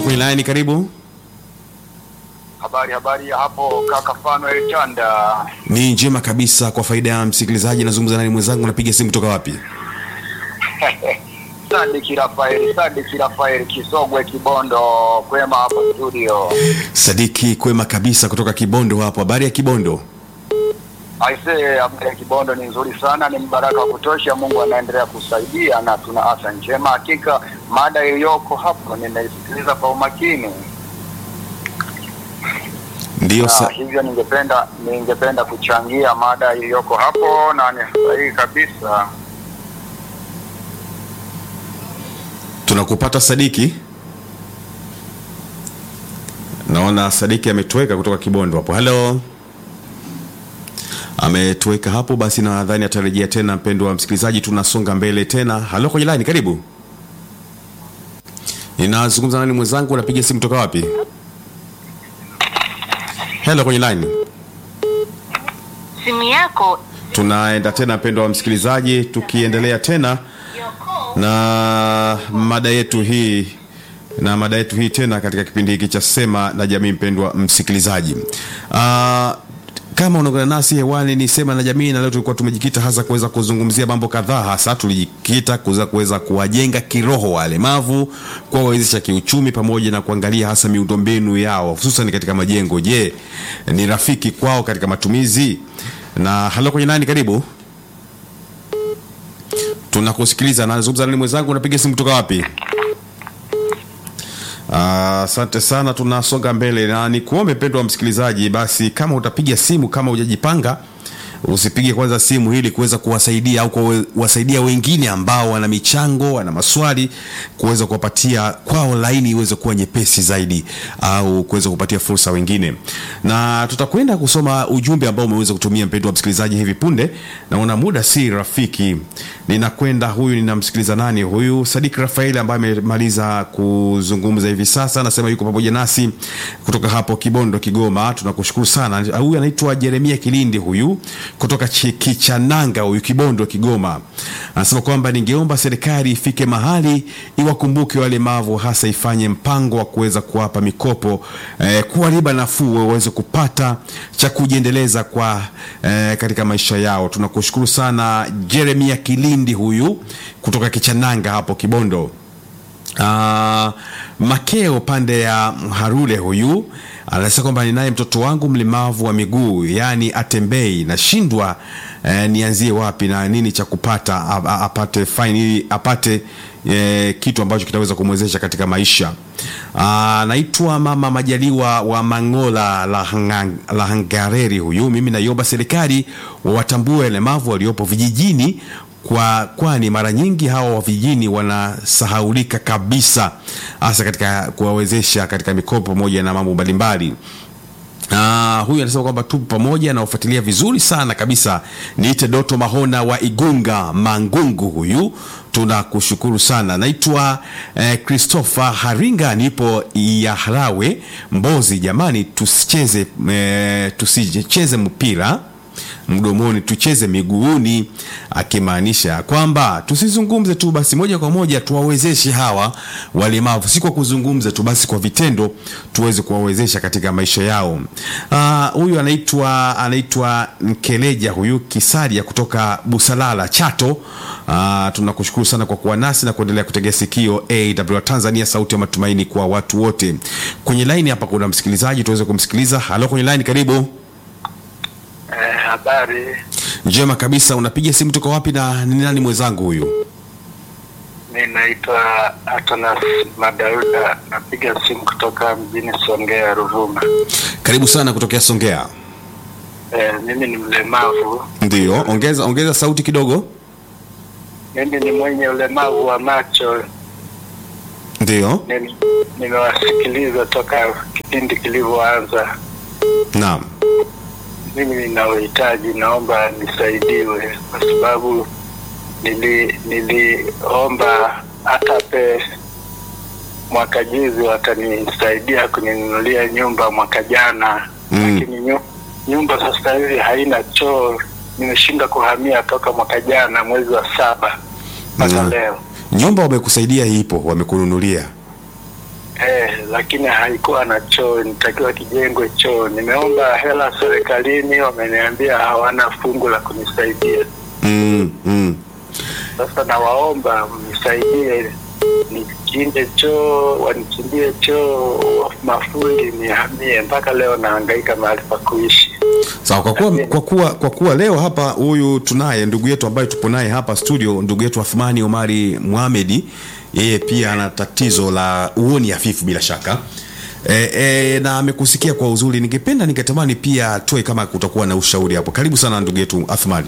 kwenye laini, karibu. Habari habari ya hapo kaka Fanuel Chanda. Ni njema kabisa. Kwa faida ya msikilizaji, nazungumza nani mwenzangu, napiga simu kutoka wapi? Sadiki Rafael, Sadiki Rafael Kisogwe Kibondo, kwema hapo studio. Sadiki kwema kabisa kutoka Kibondo hapo. Habari ya Kibondo? Aisee, habari ya Kibondo ni nzuri sana, ni mbaraka wa kutosha. Mungu anaendelea kusaidia na tuna afya njema. Hakika mada iliyoko hapo nimeisikiliza kwa umakini. Ndiyo Na sa... hivyo ningependa ningependa kuchangia mada iliyoko hapo na ni sahihi kabisa. tunakupata Sadiki. Naona Sadiki ametoweka kutoka Kibondo hapo. Halo, ametoweka hapo. Basi nadhani atarejea tena. Mpendo wa msikilizaji, tunasonga mbele tena. Halo, kwenye line, karibu. Ninazungumza nani mwenzangu? Unapiga simu kutoka wapi? Hello, kwenye line. simu yako Tunaenda tena, mpendo wa msikilizaji, tukiendelea tena na mada yetu hii na mada yetu hii tena katika kipindi hiki cha Sema na Jamii. Mpendwa msikilizaji, Ah, kama unaungana nasi hewani ni Sema na Jamii, na leo tulikuwa tumejikita hasa kuweza kuzungumzia mambo kadhaa, hasa tulijikita kuweza kuweza kuwajenga kiroho walemavu, kuwawezesha kiuchumi, pamoja na kuangalia hasa miundombinu yao hususan katika majengo. Je, ni rafiki kwao katika matumizi? Na halo kwenye nani, karibu tunakusikiliza. Nazungumza nani mwenzangu, unapiga simu kutoka wapi? Ah, Asante sana, tunasonga mbele na nikuombe mpendwa wa msikilizaji, basi kama utapiga simu, kama hujajipanga usipige kwanza simu ili kuweza kuwasaidia au kuwasaidia wengine ambao wana michango, wana maswali, kuweza kuwapatia kwao laini iweze kuwa nyepesi zaidi, au kuweza kupatia fursa wengine. Na tutakwenda kusoma ujumbe ambao umeweza kutumia mpendwa wa msikilizaji hivi punde. Naona muda si rafiki, ninakwenda huyu, ninamsikiliza nani huyu? Sadik Rafael ambaye amemaliza kuzungumza hivi sasa, anasema yuko pamoja nasi kutoka hapo Kibondo, Kigoma. Tunakushukuru sana. Huyu anaitwa Jeremia Kilindi huyu kutoka Chi- Kichananga huyu Kibondo, Kigoma, anasema kwamba ningeomba serikali ifike mahali iwakumbuke walemavu, hasa ifanye mpango wa kuweza kuwapa mikopo eh, kuwa riba nafuu waweze kupata cha kujiendeleza kwa eh, katika maisha yao. Tunakushukuru sana Jeremia Kilindi huyu kutoka Kichananga hapo Kibondo. Ah, Makeo pande ya Harule huyu anasema kwamba ninaye mtoto wangu mlemavu wa miguu, yaani atembei, nashindwa eh, nianzie wapi na nini cha kupata a- a- apate fine ili apate eh, kitu ambacho kitaweza kumwezesha katika maisha. Ah, Naitwa Mama Majaliwa wa Mangola la, Hanga, la Hangareri huyu. Mimi naiomba serikali wawatambue walemavu waliopo vijijini kwa kwani mara nyingi hawa wa vijijini wanasahaulika kabisa, hasa katika kuwawezesha katika mikopo pamoja na mambo mbalimbali. Uh, huyu anasema kwamba tupo pamoja na ufuatilia vizuri sana kabisa. Niite Doto Mahona wa Igunga Mangungu, huyu tunakushukuru sana. Naitwa eh, Christopher Haringa, nipo Yahrawe Mbozi. Jamani, tusicheze eh, tusicheze mpira mdomoni tucheze miguuni, akimaanisha kwamba tusizungumze tu basi, moja kwa moja tuwawezeshe hawa walemavu, si kwa kuzungumza tu basi, kwa vitendo tuweze kuwawezesha katika maisha yao. Ah, Huyu anaitwa anaitwa Nkeleja huyu Kisaria kutoka Busalala Chato. Ah, tunakushukuru sana kwa kuwa nasi na kuendelea kutegea sikio AWR Tanzania, sauti ya matumaini kwa watu wote. Kwenye laini hapa kuna msikilizaji, tuweze kumsikiliza. Halo, kwenye laini, karibu. Eh, habari Njema kabisa. Unapiga simu toka wapi na ni nani mwenzangu huyu? mi naitwa Atanas Madauda, napiga simu kutoka mjini Songea, Ruvuma. Karibu sana kutokea Songea. Eh, mimi ni mlemavu, Ndiyo, ongeza ongeza sauti kidogo. mimi ni mwenye ulemavu wa macho. Ndiyo, Nim- Nimewasikiliza toka kipindi kilivyoanza. naam. Mimi nina uhitaji, naomba nisaidiwe kwa sababu nili niliomba hata pe mwaka juzi watanisaidia kuninunulia nyumba mwaka jana Mm. lakini nyu, nyumba sasa hivi haina choo. Nimeshindwa kuhamia toka mwaka jana mwezi wa saba mpaka Mm. leo Nyumba wamekusaidia ipo, wamekununulia. eh, lakini haikuwa na choo, nitakiwa kijengwe choo. Nimeomba hela serikalini, wameniambia hawana fungu la kunisaidia. mm, mm. Sasa nawaomba mnisaidie nichimbe choo, wanichimbie choo, mafundi nihamie. Mpaka leo nahangaika mahali pa kuishi. sawa kwa kuwa, kwa kuwa kwa kuwa leo hapa huyu tunaye ndugu yetu ambaye tupo naye hapa studio ndugu yetu Athmani Omari Mohamedi yeye pia ana tatizo la uoni hafifu bila shaka e, e, na amekusikia kwa uzuri ningependa ningetamani pia toe kama kutakuwa na ushauri hapo karibu sana ndugu yetu Athmani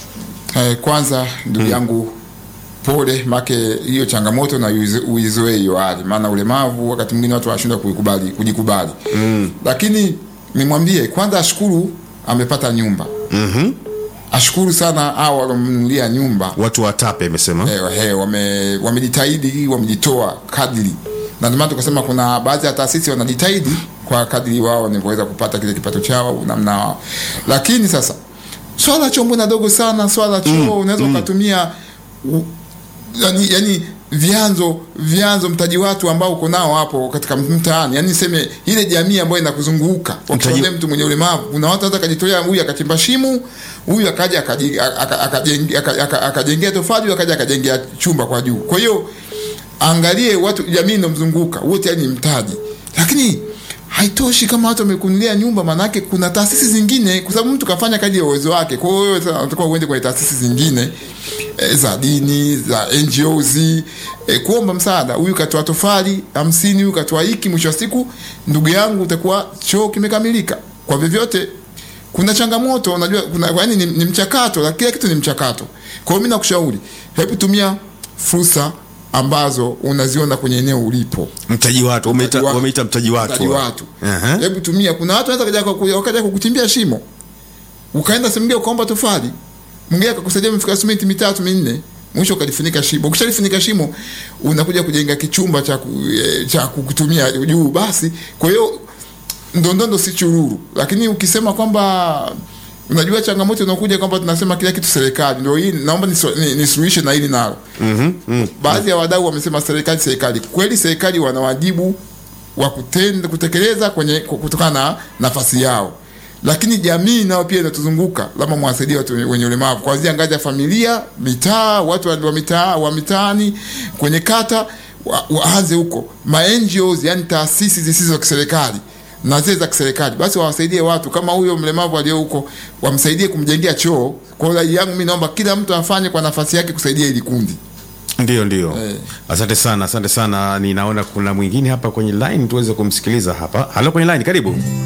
Eh, kwanza ndugu yangu pole, make hiyo changamoto na uizo- uizoe hiyo hali, maana ulemavu wakati mwingine watu wanashindwa kuikubali kujikubali mm. Lakini nimwambie kwanza ashukuru amepata nyumba mm-hmm. ashukuru sana hao walomnunulia nyumba watu watape amesema eh, eh, wame wamejitahidi wamejitoa kadri na ndio maana tukasema kuna baadhi ya taasisi wanajitahidi kwa kadri wao wanavyoweza kupata kile kipato chao namna wao lakini sasa swala la choo mbona dogo sana swala la choo unaweza ukatumia u- yani, yani vyanzo vyanzo mtaji watu ambao uko nao hapo katika mtaani yani seme ile jamii ambayo inakuzunguka wakione mtu mwenye ulemavu kuna watu hata akajitolea huyu akachimba shimo huyu akaja akaji- aka- akajenge- aka- aka- akajengea tofali huyu akaja akajengea chumba kwa juu kwa hiyo angalie watu jamii inomzunguka wote yani mtaji lakini haitoshi kama watu wamekunulia nyumba maanake kuna taasisi zingine kwa sababu mtu kafanya kadri ya uwezo wake kwa hiyo wewe sasa unatakiwa uende kwenye taasisi zingine e, za dini za NGOs e, kuomba msaada huyu katoa tofali hamsini huyu katoa hiki mwisho wa siku ndugu yangu utakuwa choo kimekamilika kwa vyovyote kuna changamoto unajua kuna yani ni, ni mchakato la kila kitu ni mchakato kwa hiyo mimi nakushauri hebu tumia fursa ambazo unaziona kwenye eneo ulipo mtaji watu wameita Mtaji wa- wameita mtaji watu mtaji watu Aha. hebu tumia kuna watu wanaweza kaja kuku- wakaja kukuchimbia shimo ukaenda sehemu nyingine ukaomba tofali mwingine akakusaidia mfika simenti mitatu minne mwisho ukalifunika shimo ukishalifunika shimo unakuja kujenga kichumba cha ku, eh, cha kutumia juu basi kwa hiyo ndondondo si chururu lakini ukisema kwamba unajua changamoto inakuja kwamba tunasema kila kitu serikali ndio hii naomba nisu- ni- nisuluhishe na hili nalo mm-hmm. mm. baadhi ya wadau wamesema serikali serikali kweli serikali wana wajibu wa kutenda kutekeleza kwenye kutokana na nafasi yao lakini jamii nayo pia inatuzunguka labda mwasaidie watu wenye- wenye ulemavu kuanzia ngazi ya familia mitaa watu wa wa mitaa wa mitaani kwenye kata wa- waanze huko ma NGOs yani taasisi zisizo za kiserikali na zile za kiserikali basi wawasaidie watu kama huyo mlemavu aliyo huko wamsaidie kumjengea choo kwa hiyo rai yangu mimi naomba kila mtu afanye kwa nafasi yake kusaidia hili kundi ndio ndio Eh. asante sana asante sana ninaona kuna mwingine hapa kwenye line tuweze kumsikiliza hapa halo kwenye line karibu